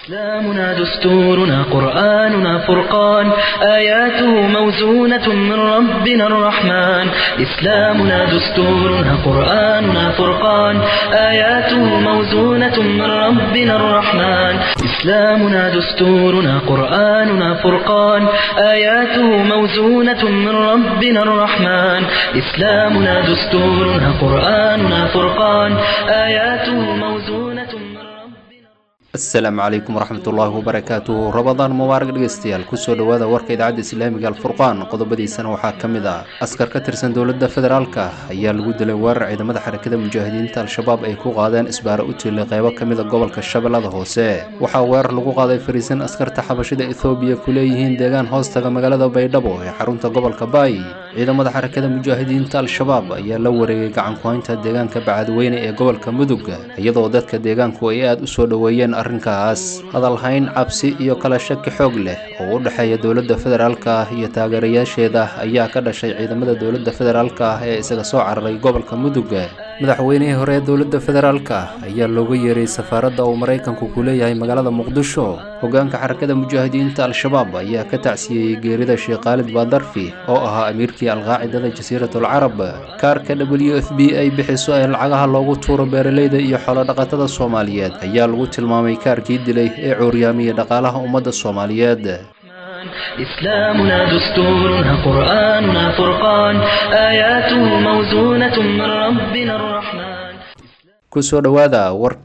إسلامنا دستورنا قرآننا فرقان آياته موزونة من ربنا الرحمن إسلامنا دستورنا قرآننا فرقان آياته موزونة من ربنا الرحمن إسلامنا دستورنا قرآننا فرقان آياته موزونة من ربنا الرحمن إسلامنا دستورنا قرآننا فرقان آياته موزونة من ربنا asalaamu calaykum waraxmatullaahi wabarakaatu rabadaan mubaarak dhegeystayaal kusoo dhowaada warka idaacadda islaamiga alfurqaan qodobadiisana waxaa ka mid ah askar ka tirsan dowladda federaalka ayaa lagu dilay weerar ciidamada xarakada mujaahidiinta al-shabaab ay ku qaadeen isbaara u tiilay qeybo ka mid a gobolka shabeellada hoose waxaa weerar lagu qaaday fariisan askarta xabashida ethoobiya ku leeyihiin deegaan hoostaga magaalada baydhabo ee xarunta gobolka baay ciidamada xarakada mujaahidiinta al-shabaab ayaa la wareegay gacan ku-haynta deegaanka bacadweyne ee gobolka mudug iyadoo dadka deegaanku ay aada u soo dhoweeyeen arrinkaas hadalhayn cabsi iyo kala shaki xoog leh oo u dhexeeya dowladda federaalka ah iyo taageerayaasheeda ayaa ka dhashay ciidamada dowladda federaalka ah ee isaga soo cararay gobolka mudug madaxweynihii hore ee dowladda federaalka ayaa looga yeeray safaaradda uu maraykanku ku leeyahay magaalada muqdisho hogaanka xarakada mujaahidiinta al-shabaab ayaa ka tacsiyeeyey geerida sheekh khaalid baadarfi oo ahaa amiirkii alqaacidada jasiiratul carab kaarka w f b ay bixiso ee lacagaha loogu tuuro beeraleyda iyo xoolodhaqatada soomaaliyeed ayaa lagu tilmaamay kaarkii dilay ee cuuryaamiyey dhaqaalaha ummadda soomaaliyeed إسلامنا دستورنا قرآننا فرقان آياته موزونة من ربنا الرحمن kusoo dhowaada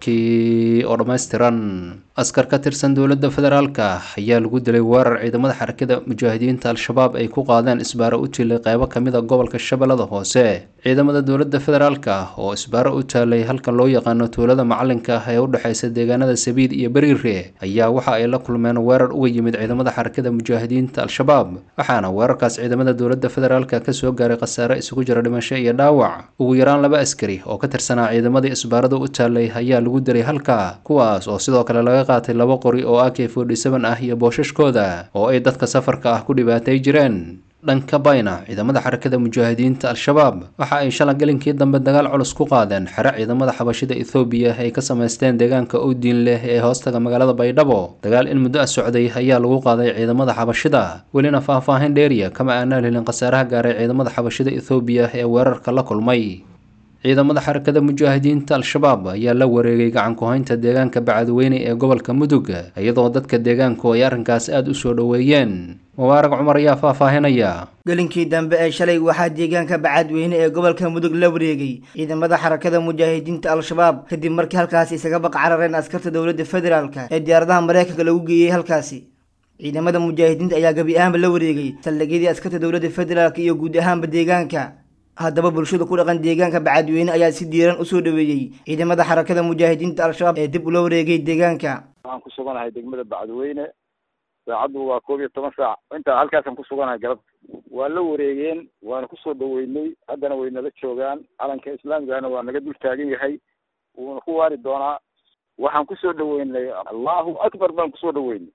warkii oo dhammaystiran askar ka tirsan dowladda federaalka ayaa lagu dilay weerar ciidamada xarakada mujaahidiinta al-shabaab ay ku qaadeen isbaaro u tilay qeybo ka mid a gobolka shabeellada hoose ciidamada dowladda federaalka oo isbaaro u taalay halkan loo yaqaano tuulada macalinka ah ee u dhexeysa deegaanada sabiid iyo beriire ayaa waxa ay la kulmeen weerar uga yimid ciidamada xarakada mujaahidiinta al-shabaab waxaana weerarkaas ciidamada dowladda federaalka kasoo gaaray khasaare isugu jira dhimasho iyo dhaawac ugu yaraan laba askari oo ka tirsanaa ciidamadii isbaarada u taalay ayaa lagu dilay halka kuwaas oo sidoo kale laga qaatay laba qori oo ak forty seven ah iyo boosashkooda oo ay dadka safarka ah ku dhibaatay jireen dhanka bayna ciidamada xarakada mujaahidiinta al-shabaab waxa ay shala galinkii dambe dagaal culus ku qaadeen xere ciidamada xabashida ethoobiya ay ka samaysteen deegaanka owdiin leh ee hoostaga magaalada baydhabo dagaal in muddo ah socday ayaa lagu qaaday ciidamada xabashida welina faah-faahin dheeriya kama aanaan helin khasaaraha gaaray ciidamada xabashida ethoobiya ee weerarka la kulmay ciidamada xarakada mujaahidiinta al-shabaab ayaa la wareegay gacan ku-haynta deegaanka bacadweyne ee gobolka mudug iyadoo dadka deegaanku ay arrinkaas aada u soo dhoweeyeen mubaarag cumar ayaa faahfaahinaya gelinkii dambe ee shalay waxaa deegaanka bacadweyne ee gobolka mudug la wareegay ciidamada xarakada mujaahidiinta al-shabaab kadib markii halkaasi isaga baq carareen askarta dowladda federaalka ee diyaaradaha maraykanka lagu geeyey halkaasi ciidamada mujaahidiinta ayaa gebi ahaanba la wareegay saldhigyadii askarta dowladda federaalka iyo guud ahaanba deegaanka haddaba bulshada ku dhaqan deegaanka bacadweyne ayaa si diiran usoo dhoweeyey ciidamada xarakada mujaahidiinta al-shabaab ee dib ula wareegay deegaanka waxaan ku suganahay degmada bacadweyne saacaddu waa koob iyo toban saac intaa halkaasaan ku suganahay galabta waa la wareegeen waana kusoo dhaweynay haddana way nala joogaan calanka islaamigana waa naga dul taagan yahay wuuna ku waari doonaa waxaan kusoo dhaweynay allahu akbar baan kusoo dhaweynay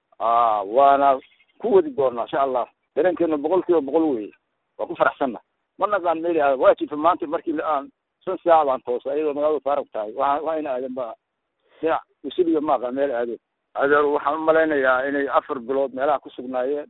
waana ku wadi doonaa insha allah dareenkeena boqol kiiba boqol weye waa ku faraxsanna ma naqaan meel aad waa jirta maanta markii aan shan saac baan toosa iyadoo magaalada faarag tahay waa waa ina aadan ba dhinac usuliga ma aqaan meel aadeen adeer waxaan umalaynayaa inay afar bilood meelaha ku sugnaayeen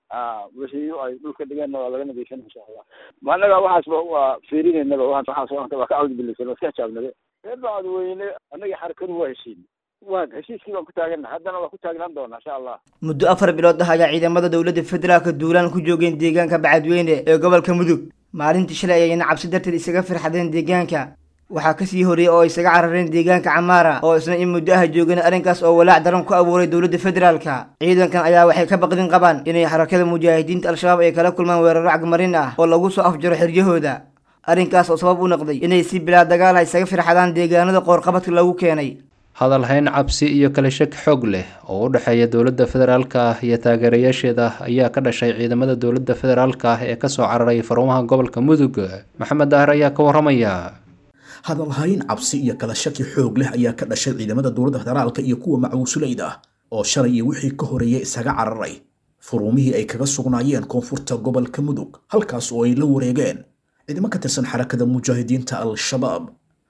wixii ay dhulka dhigeenna waa laga nadiifin insha allah ma annaga waxaasba waa fiirinaynaba waxaas waa ka cawdi bilaysan waa iska xijaabnade reer bacadweyne annaga xarakadu waa heshiin waa heshiiskii baan ku taagana haddana waa ku taagnaan doonaa insha allah muddo afar bilood ah ayaa ciidamada dowladda federaalka duulaan ku joogeen deegaanka bacadweyne ee gobolka mudug maalintii shalay ayayna cabsi darteed isaga firxadeen deegaanka waxaa kasii horreeyey oo isaga carareen deegaanka camaara oo isna in muddo ah joogeen arrinkaas oo walaac daran ku abuuray dowladda federaalka ciidankan ayaa waxay ka baqdin qabaan inay xarakada mujaahidiinta al-shabaab ay kala kulmaan weeraro cagmarin ah oo lagu soo afjaro xiryahooda arrinkaas oo sabab u noqday inay si bilaa dagaal ah isaga firxadaan deegaanada qoorqabadka lagu keenay hadalhayn cabsi iyo kala shak xoog leh oo u dhexeeya dowladda federaalka ah iyo taageerayaasheeda ayaa ka dhashay ciidamada dowladda federaalka ah ee kasoo cararay farumaha gobolka mudug maxamed daahir ayaa ka waramaya hadalhayn cabsi iyo kala shaki xoog leh ayaa ka dhashay ciidamada dowladda federaalka iyo kuwa macwuusulayda ah oo shalay iyo wixii ka horeeyay isaga cararay furuumihii ay kaga sugnaayeen koonfurta gobolka mudug halkaas oo ay la wareegeen ciidamo ka tirsan xarakada mujaahidiinta al-shabaab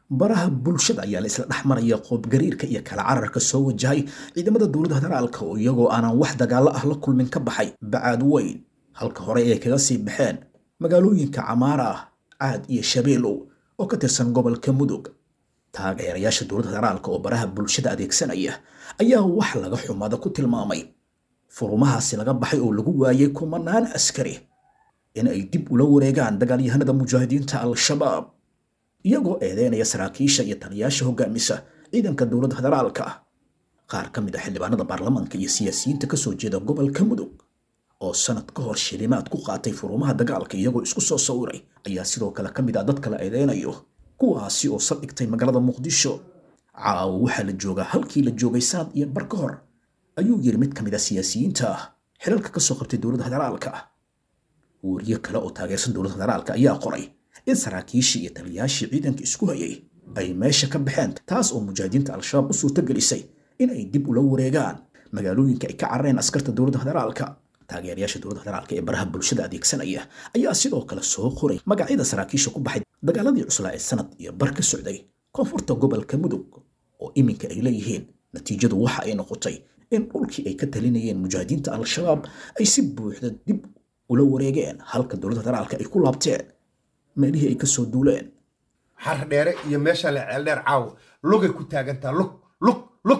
baraha bulshada ayaa la isla dhex maraya qoobgariirka iyo kala cararka soo wajahay ciidamada dowladda federaalka oo iyagoo aanan wax dagaallo ah la kulmin ka baxay bacaad weyn halka hore ay kaga sii baxeen magaalooyinka camaara ah caad iyo shabeelow oo ka tirsan gobolka mudug taageerayaasha dowladda federaalka oo baraha bulshada adeegsanaya ayaa wax laga xumada ku tilmaamay furumahaasi laga baxay oo lagu waayay kumanaan askari in ay dib ula wareegaan dagaalyahanada mujaahidiinta al-shabaab iyagoo eedeynaya saraakiisha iyo taliyaasha hogaamisa ciidanka dowladda federaalka qaar ka mid a xildhibaanada baarlamaanka iyo siyaasiyiinta kasoo jeeda gobolka mudug oo sanad ka hor shilimaad ku qaatay furumaha dagaalka iyagoo isku soo sawiray ayaa sidoo kale ka mid ah dadka la eedeynayo kuwaasi oo saldhigtay magaalada muqdisho caawo waxaa la joogaa halkii la joogay sanad iyo bar ka hor ayuu yiri mid ka mid a siyaasiyiinta ah xilalka kasoo qabtay dowladda federaalka wariye kale oo taageersan dowladda federaalka ayaa qoray in saraakiishii iyo taliyaashii ciidanka isku hayay ay meesha ka baxeen taas oo mujaahidiinta al-shabaab u suurtagelisay in ay dib ula wareegaan magaalooyinka ay ka carareen askarta dowladda federaalka taageerayaasha dowladda federaalka ee baraha bulshada adeegsanaya ayaa sidoo kale soo qoray magacyada saraakiisha ku baxay dagaaladii cuslaa ee sanad iyo bar ka socday koonfurta gobolka mudug oo iminka ay leeyihiin natiijadu waxa ay noqotay in dhulkii ay ka talinayeen mujaahidiinta al-shabaab ay si buuxda dib ula wareegeen halka dowladda federaalka ay ku laabteen meelihii ay kasoo duuleen xar dheere iyo meesha le ceeldheer caawo lugay ku taagantaa lug lug lug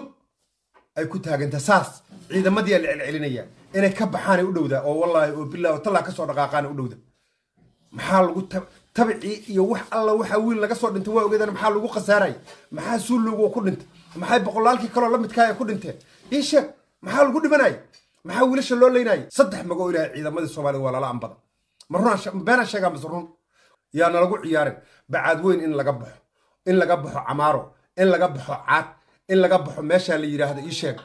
ay ku taagantaa saas ciidamadiia la celcelinaya inay ka baxaanay u dhowdaa oo wallaahi oo bilaahi oo tallaa kasoo dhaqaaqaana u dhowda maxaa lagu tabicii iyo wax alla waxaa wiil laga soo dhintay waa ogeedaan maxaa lagu khasaaraya maxaa suullogu ku dhintay maxay boqolaalkii kaloo la midkaa ay ku dhinteen ii sheeg maxaa lagu dhimanaya maxaa wiilasha loo leynaya saddex magoo ilahay ciidamadii soomaalida waa lala ambada ma runaan beenaan sheegaa mise run yaa nalagu ciyaarin bacaad weyn in laga baxo in laga baxo camaaro in laga baxo caad in laga baxo meeshaan la yidhaahdo ii sheeg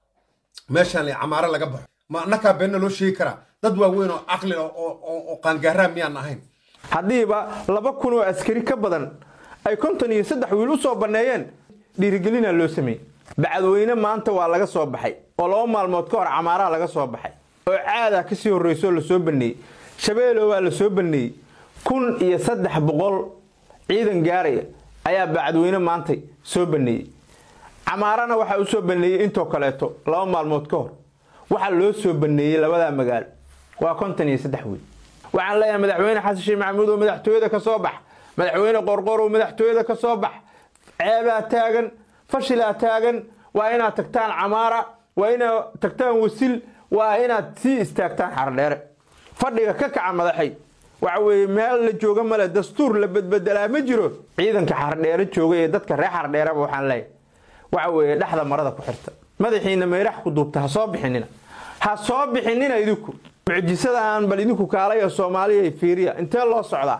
meeshaan la camaaro laga baxo ma annakaa beenna loo sheegi karaa dad waaweyn oo caqli oo qaangaaraa miyaan ahayn haddiiba laba kun oo askari ka badan ay konton iyo saddex wiil u soo banneeyeen dhiirigelina loo sameeyey bacadweyne maanta waa laga soo baxay oo laba maalmood ka hor camaaraha laga soo baxay oo caadaa kasii horreyso lasoo banneeyey shabeelo waa lasoo banneeyey kun iyo saddex boqol ciidan gaaraya ayaa bacadweyne maantay soo banneeyey camaarana waxaa u soo banneeyey intoo kaleeto laba maalmood ka hor waxaa loo soo banneeyey labadaa magaalo waa konton iyo saddex wiil waxaan leeyahay madaxweyne xasan sheekh maxamuud oo madaxtooyada ka soo bax madaxweyne qorqor oo madaxtooyada ka soo bax ceebaa taagan fashilaa taagan waa inaad tagtaan camaara waa inaad tagtaan wasil waa inaad sii istaagtaan xardheere fadhiga ka kaca madaxay waxa weeye meel la jooga male dastuur la badbedelaa ma jiro ciidanka xardheere jooga ee dadka reer xardheereba waxaan leeyahay waxa weeye dhexda marada ku xirta madaxiina meydhax ku duubta ha soo bixinina ha soo bixinina idinku mucjisadaan bal idinku kaalaya soomaaliya fiiriya intee loo socdaa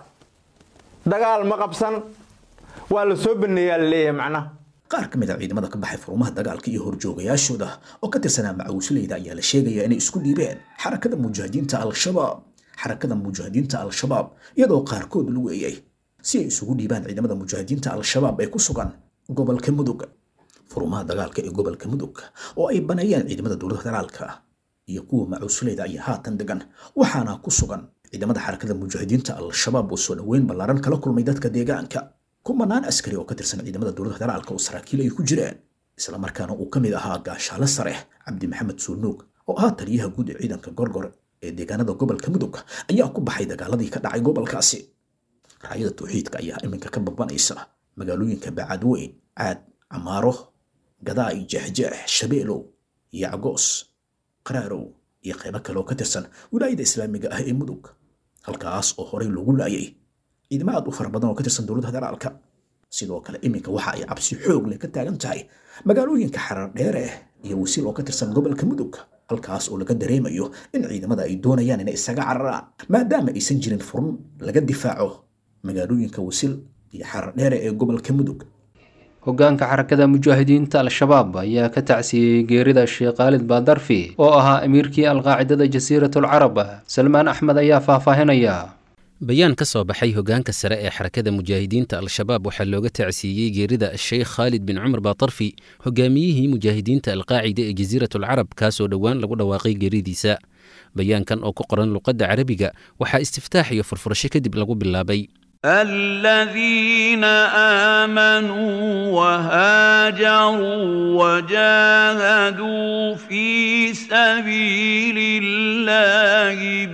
dagaal ma qabsan waa la soo baneeyaa la leeyahay macnaha qaar ka mid a ciidamada ka baxay furmaha dagaalka iyo horjoogayaashooda oo ka tirsanaa macawisleyda ayaa la sheegayaa inay isku dhiibeen xarakada mujaahidiinta al-shabaab xarakada mujaahidiinta al-shabaab iyadoo qaarkood lagu eeyay si ay isugu dhiibaan ciidamada mujaahidiinta al-shabaab ee ku sugan gobolka mudug furmaha dagaalka ee gobolka mudug oo ay baneeyeen ciidamada dowladda federaalka iyo kuwa macawisleyda ayaa haatan degan waxaana ku sugan ciidamada xarakada mujaahidiinta al-shabaab oo soo dhoweyn ballaaran kala kulmay dadka deegaanka kumanaan askari oo ka tirsan ciidamada dowladda federaalka oo saraakiil ay ku jireen islamarkaana uu ka mid ahaa gaashaale sare cabdi maxamed suunuug oo ahaa taliyaha guud ee ciidanka gorgor ee deegaanada gobolka mudug ayaa ku baxay dagaaladii ka dhacay gobolkaasi raayada tawxiidka ayaa iminka ka babanaysa magaalooyinka bacadweyn caad camaaro gadaay jeexjeex shabeelow yacgoos qaraarow iyo qaybo kale oo ka tirsan wilaayada islaamiga ah ee mudug halkaas oo horey loogu laayay ciidamo aad u fara badan oo ka tirsan dowladda federaalka sidoo kale iminka waxa ay cabsi xoog leh ka taagan tahay magaalooyinka xarar dheere iyo wasiil oo ka tirsan gobolka mudug halkaas oo laga dareemayo in ciidamada ay doonayaan inay isaga cararaan maadaama aysan jirin furun laga difaaco magaalooyinka wasiil iyo xarar dheere ee gobolka mudug hogaanka xarakada mujaahidiinta al-shabaab ayaa ka tacsiyey geerida sheekh khaalid baadarfi oo ahaa amiirkii alqaacidada jasiiratul carab salmaan axmed ayaa faahfaahinaya bayaan ka soo baxay hogaanka sare ee xarakada mujaahidiinta al-shabaab waxaa looga tacsiiyey geerida sheekh khaalid bin cumar baatarfi hogaamiyihii mujaahidiinta alqaacida ee jasiiratul carab kaasoo dhowaan lagu dhawaaqay geeridiisa bayaankan oo ku qoran luqadda carabiga waxaa istiftaax iyo furfurasho kadib lagu bilaabay الذين آمنوا وهاجروا وجاهدوا في سبيل الله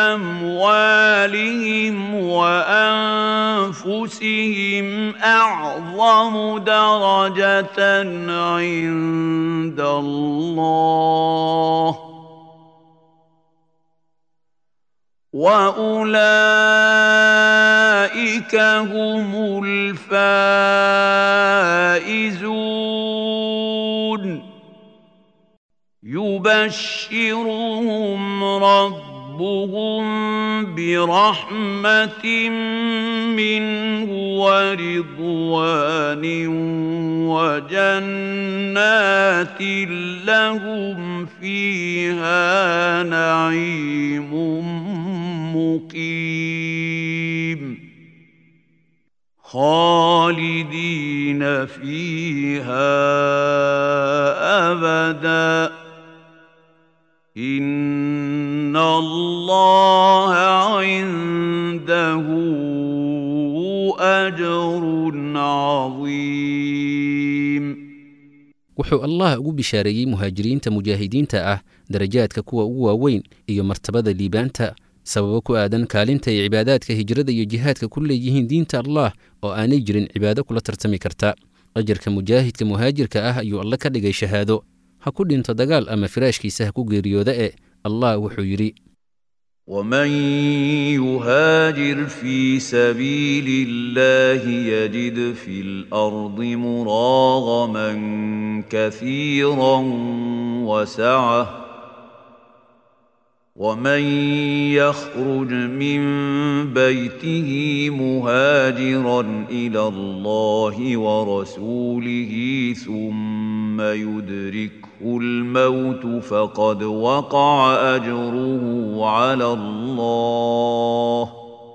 بأموالهم وأنفسهم أعظم درجة عند الله وأولئك هم الفائزون يبشرهم ربهم برحمة منه ورضوان وجنات لهم فيها نعيم مقيم خالدين فيها أبدا إن الله عنده أجر عظيم wuxuu allah ugu bishaareeyey muhaajiriinta mujaahidiinta ah darajaadka kuwa ugu waaweyn iyo martabada liibaanta sababo ku aadan kaalinta ay cibaadaadka hijrada iyo jihaadka ku leeyihiin diinta allah oo aanay jirin cibaado kula tartami karta ajarka mujaahidka muhaajirka ah ayuu alle ka dhigay shahaado ha ku dhinto dagaal ama firaashkiisa ha ku geeriyooda e allah wuxuu yidhi ومن يهاجر في سبيل الله يجد في الارض مراغما كثيرا وسعه ومن يخرج من بيته مهاجرا الى الله ورسوله ثم يدركه الموت فقد وقع اجره على الله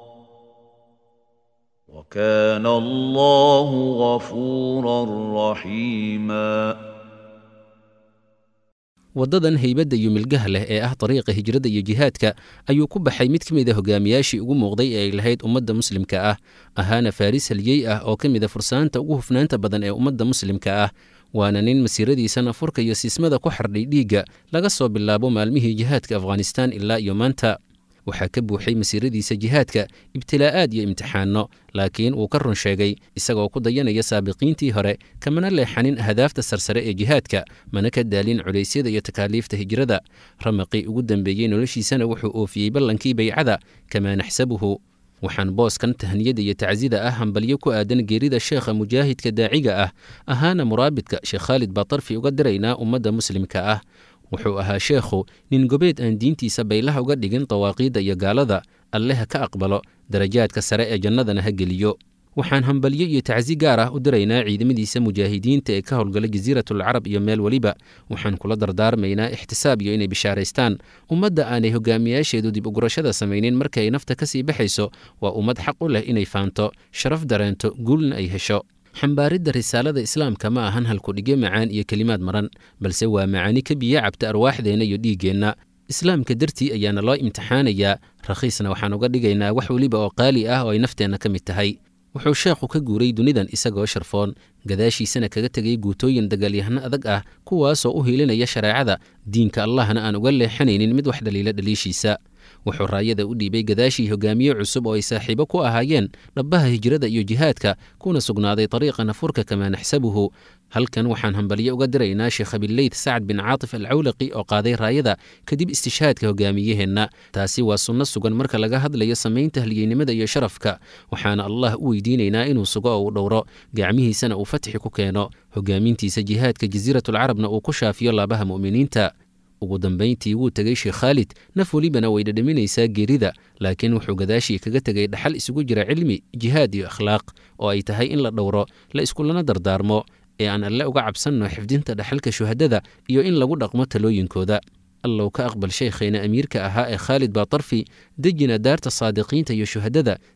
وكان الله غفورا رحيما waddadan haybadda iyo milgaha leh ee ah dariiqa hijrada iyo jihaadka ayuu ku baxay mid ka mid a hogaamiyaashii ugu muuqday ee ay lahayd ummadda muslimka ah ahaana faaris halyey ah oo ka mid a fursaanta ugu hufnaanta badan ee ummadda muslimka ah waana nin masiiradiisana furka iyo siismada ku xardhay dhiigga laga soo bilaabo maalmihii jihaadka afghanistaan ilaa iyo maanta waxaa ka buuxay masiiradiisa jihaadka ibtilaa'aad iyo imtixaanno laakiin uu ka run sheegay isagoo ku dayanaya saabiqiintii hore kamana leexanin ahdaafta sarsare ee jihaadka mana ka daalin culaysyada iyo takaaliifta hijrada ramaqii ugu dambeeyey noloshiisana wuxuu oofiyey ballankii baycada kamaa naxsabuhu waxaan booskan tahniyada iyo tacsida ah hambalyo ku aadan geerida sheekha mujaahidka daaciga ah ahaana muraabidka sheekh khaalid baatarfi uga diraynaa ummadda muslimka ah wuxuu ahaa sheekhu nin gobeed aan diintiisa baylaha uga dhigin dawaaqiidda iyo gaalada alleha ka aqbalo darajaadka sare ee jannadana ha geliyo waxaan hambalyo iyo tacsi gaar ah u diraynaa ciidamadiisa mujaahidiinta ee ka howlgala jasiiratulcarab iyo meel weliba waxaan kula dardaarmaynaa ixtisaab iyo inay bishaaraystaan ummadda aanay hogaamiyaasheedu dib ugurashada samaynin marka ay nafta ka sii baxayso waa ummad xaq u leh inay faanto sharaf dareento guulna ay hesho xambaaridda risaalada islaamka ma ahan halkudhigyo macaan iyo kelimaad maran balse waa macaani ka biyo cabta arwaaxdeenna iyo dhiiggeenna islaamka dartii ayaana loo imtixaanayaa rakhiisna waxaan uga dhigaynaa wax weliba oo qaali ah oo ay nafteenna ka mid tahay wuxuu sheekhu ka guuray dunidan isagoo sharfoon gadaashiisana kaga tegay guutooyin dagaalyahano adag ah kuwaasoo u hiilinaya shareecada diinka allahna aan uga leexanaynin mid wax dhaliila dhaliishiisa wuxuu raayada u dhiibay gadaashii hogaamiye cusub oo ay saaxiibo ku ahaayeen dhabbaha hijrada iyo jihaadka kuna sugnaaday dariiqa nafurka kamaa naxsabuhu halkan waxaan hambalyo uga diraynaa sheekh abileyd sacad bin caatif alcawlaqi oo qaaday raayada kadib istishhaadka hogaamiyaheenna taasi waa sunno sugan marka laga hadlayo samaynta halyeynimada iyo sharafka waxaana allah u weydiinaynaa inuu sugo oo uu dhowro gacmihiisana uu fatxi ku keeno hogaamintiisa jihaadka jasiiratulcarabna uu ku shaafiyo laabaha mu'miniinta ugu dambayntii wuu tegey sheekh khaalid naf welibana way dhadhaminaysaa geerida laakiin wuxuu gadaashii kaga tegay dhaxal isugu jira cilmi jihaad iyo akhlaaq oo ay tahay in la dhowro la iskulana dardaarmo ee aan alle uga cabsanno xifdinta dhaxalka shuhadada iyo in lagu dhaqmo talooyinkooda allow ka aqbal shaykhayna amiirka ahaa ee khaalid baatarfi dejina daarta saadiqiinta iyo shuhadada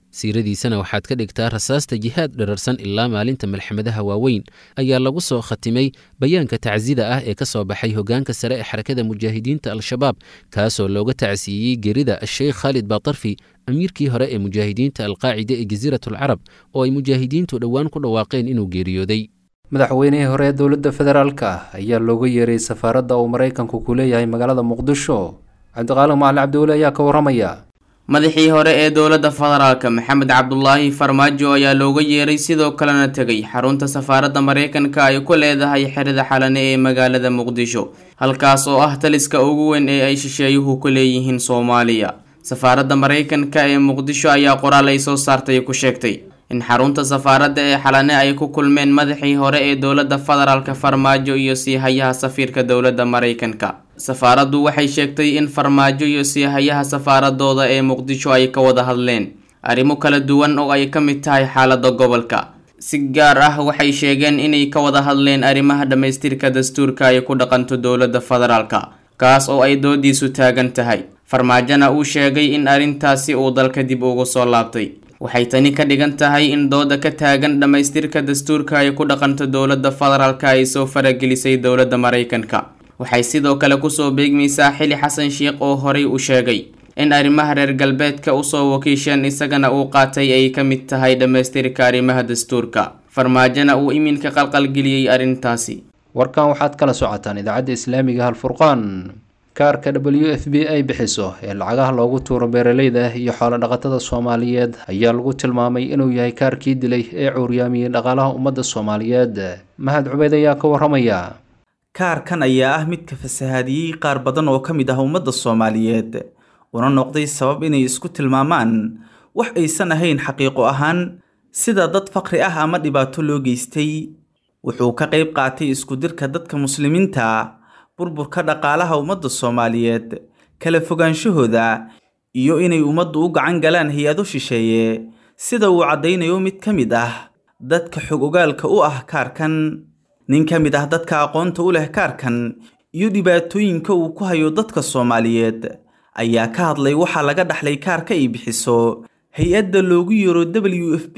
siiradiisana waxaad ka dhigtaa rasaasta jihaad dherarsan ilaa maalinta malxamadaha waaweyn ayaa lagu soo khatimay bayaanka tacsida ah ee ka soo baxay hoggaanka sare ee xarakada mujaahidiinta al-shabaab kaasoo looga tacsiiyey gerida sheekh khaalid baatarfi amiirkii hore ee mujaahidiinta alqaacida ee jasiiratulcarab oo ay mujaahidiintu dhowaan ku dhawaaqeen inuu geeriyooday madaxweynihii hore ee dowladda federaalka ayaa looga yeeray safaaradda uu maraykanku ku leeyahay magaalada muqdisho cabdiqaalim macali cabdiweli ayaa ka warramaya madaxii hore ee dowladda federaalka maxamed cabdulaahi farmaajo ayaa looga yeeray sidoo kalena tegay xarunta safaaradda maraykanka ay ku leedahay xerida xalane ee magaalada muqdisho halkaas oo ah taliska ugu weyn ee ay shisheeyuhu ku leeyihiin soomaaliya safaaradda maraykanka ee muqdisho ayaa qoraal ay soo saartay ku sheegtay in xarunta safaaradda ee xalane ay ku kulmeen madaxii hore ee dowladda federaalka farmaajo iyo siihayaha safiirka dowladda maraykanka safaaraddu waxay sheegtay in farmaajo iyo siihayaha safaaradooda ee muqdisho ay ka wada hadleen arrimo kala duwan oo ay ka mid tahay xaaladda gobolka si gaar ah waxay sheegeen inay ka wada hadleen arrimaha dhammaystirka dastuurka ay ku dhaqanto dowladda federaalka kaas oo ay doodiisu taagan tahay farmaajona uu sheegay in arrintaasi uu dalka dib ugu soo laabtay waxay tani ka dhigan tahay in dooda ka taagan dhammaystirka dastuurka ay ku dhaqanto dowladda federaalka ay soo faragelisay dowladda maraykanka waxay sidoo kale kusoo beegmaysaa xili xasan sheikh oo horey u sheegay in arrimaha reer galbeedka usoo wakiisheen isagana uu qaatay ay ka mid tahay dhammaystirka arrimaha dastuurka farmaajona uu iminka qalqalgeliyey arrintaasi warkan waxaad kala socotaan idaacadda islaamiga halfurqaan kaarka w f b ay bixiso ee lacagaha loogu tuuro beeraleyda iyo xoolo-dhaqatada soomaaliyeed ayaa lagu tilmaamay inuu yahay kaarkii dilay ee cuuryaamiyey dhaqaalaha ummadda soomaaliyeed mahad cubeyd ayaa ka warramaya kaarkan ayaa ah midka fasahaadiyey qaar badan oo ka mid ah ummadda soomaaliyeed una noqday sabab inay isku tilmaamaan wax aysan ahayn xaqiiqo ahaan sida dad faqri ah ama dhibaato loo geystay wuxuu ka qayb qaatay iskudirka dadka muslimiinta burburka dhaqaalaha ummadda soomaaliyeed kala fogaanshahooda iyo inay ummaddu u gacan galaan hay-ado shisheeye sida uu caddaynayo mid ka mid ah dadka xog ogaalka u ah kaarkan nin ka mid ah dadka aqoonta u leh kaarkan iyo dhibaatooyinka uu ku hayo dadka soomaaliyeed ayaa ka hadlay waxaa laga dhaxlay kaarka ay bixiso hay-adda loogu yeero w f b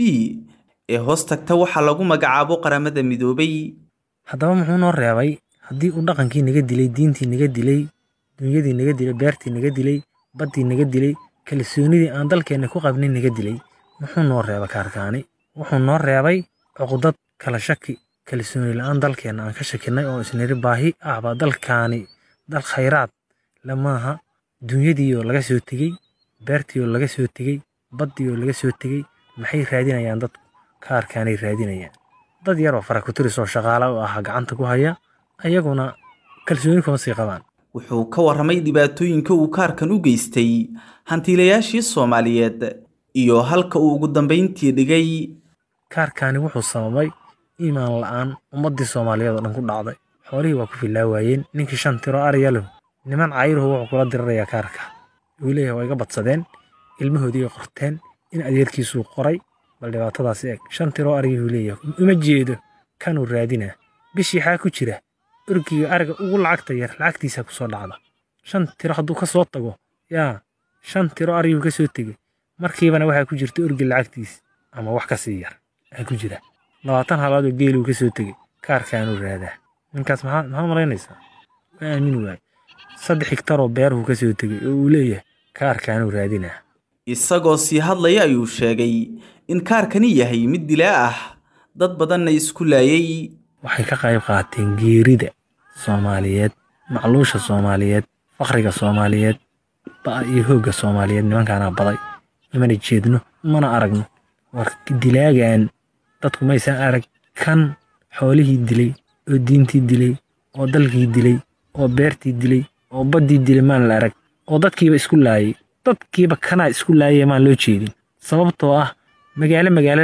ee hoos tagta waxaa lagu magacaabo qaramada midoobay haddaba muxuu noo reebay haddii uu dhaqankii naga dilay diintii naga dilay dunyadii naga dilay beertii naga dilay baddii naga dilay kalsoonidii aan dalkeenna ku qabnay naga dilay muxuu noo reeba kaarkaani wuxuu noo reebay cuqdad kala shaki kalsooni la-aan dalkeenna aan ka shakinay oo isniri baahi ahbaa dalkaani dal khayraad lamaaha dunyadiioo laga soo tegey beertiioo laga soo tegey baddiioo laga soo tegey maxay raadinayaan dadku kaarkaanay raadinayaan dad yaroo farakuturisoo shaqaala u ah gacanta ku haya ayaguna kalsooni kuma sii qabaan wuxuu ka warramay dhibaatooyinka uu kaarkan u geystay hantiilayaashii soomaaliyeed iyo halka uu ugu dambayntii dhigay kaarkaani wuxuu sababay iimaan la'aan ummaddii soomaaliyeed oo dhan ku dhacday xoolihii waa ku filaa waayeen ninkii shan tiro arya leh niman cayruhu wuxuu kula dirirayaa kaarka wuu leeyahay waa iga badsadeen ilmahoodii qorteen in adeerkiisuu qoray bal dhibaatadaasi eg shan tiro aryahuu leeyahay uma jeedo kanuu raadinaa bishii xaa ku jira orgiga ariga ugu lacagta yar lacagtiisa ku soo dhacda shan tiro hadduu ka soo tago yaa shan tiro aryuhu ka soo tegey markiibana waxaa ku jirta orgi lacagtiis ama wax ka sii yar aa ku jira labaatan halaadoo geeluu ka soo tegey kaarkaanuu raadaa ninkaas maxaa maxaa malaynaysaa waa aamin waay saddex higtaroo beeruhu ka soo tegey oo uu leeyahay kaarkaanuu raadinaa isagoo sii hadlaya ayuu sheegay in kaarkani yahay mid dilaa ah dad badanna isku laayay waxay ka qayb qaateen geerida soomaaliyeed macluusha soomaaliyeed faqriga soomaaliyeed ba'a iyo hoogga soomaaliyeed nimankaanaa baday imana jeedno mana aragno war dilaagan dadku maysan arag kan xoolihii dilay oo diintii dilay oo dalkii dilay oo beertii dilay oo baddii dilay maan la arag oo dadkiiba isku laayay dadkiiba kanaa isku laayay maan loo jeedin sababtoo ah magaalo magaalo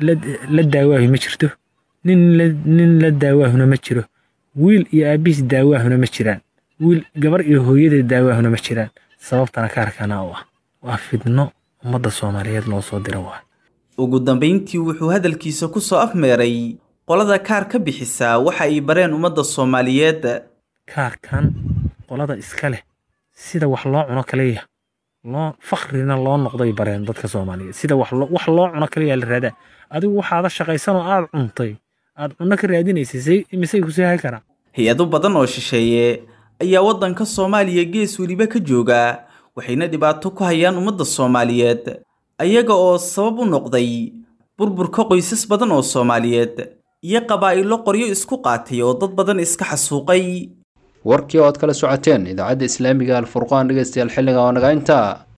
la daawaahi ma jirto nin la daawaahuna ma jiro wiil iyo aabbihiis daawaahuna ma jiraan wiil gabar iyo hooyada daawaahuna ma jiraan sababtana kaarkana u ah waa fidno ummadda soomaaliyeed loo soo dira waay ugu dambayntii wuxuu hadalkiisa ku soo afmeeray qolada kaar ka bixisaa waxa ay bareen ummadda soomaaliyeed kaarkan qolada iska leh sida wax loo cuno kaliya loo fakrina loo noqday bareen dadka soomaaliyeed sida wax loo wax loo cuno kaliya la raadaa adigu waxaada shaqaysan oo aad cuntay aad cunno ka raadinaysay say misay kusii hay karaa hay-ado badan oo shisheeye ayaa waddanka soomaaliya gees weliba ka jooga waxayna dhibaato ku hayaan ummadda soomaaliyeed ayaga oo sabab u noqday burburka qoysas badan oo soomaaliyeed iyo qabaa'ilo qoryo isku qaatay oo dad badan iska xasuuqay warkii oo aad kala socoteen idaacadda islaamiga alfurqaan dhegeystayaal xilliga oo naga intaa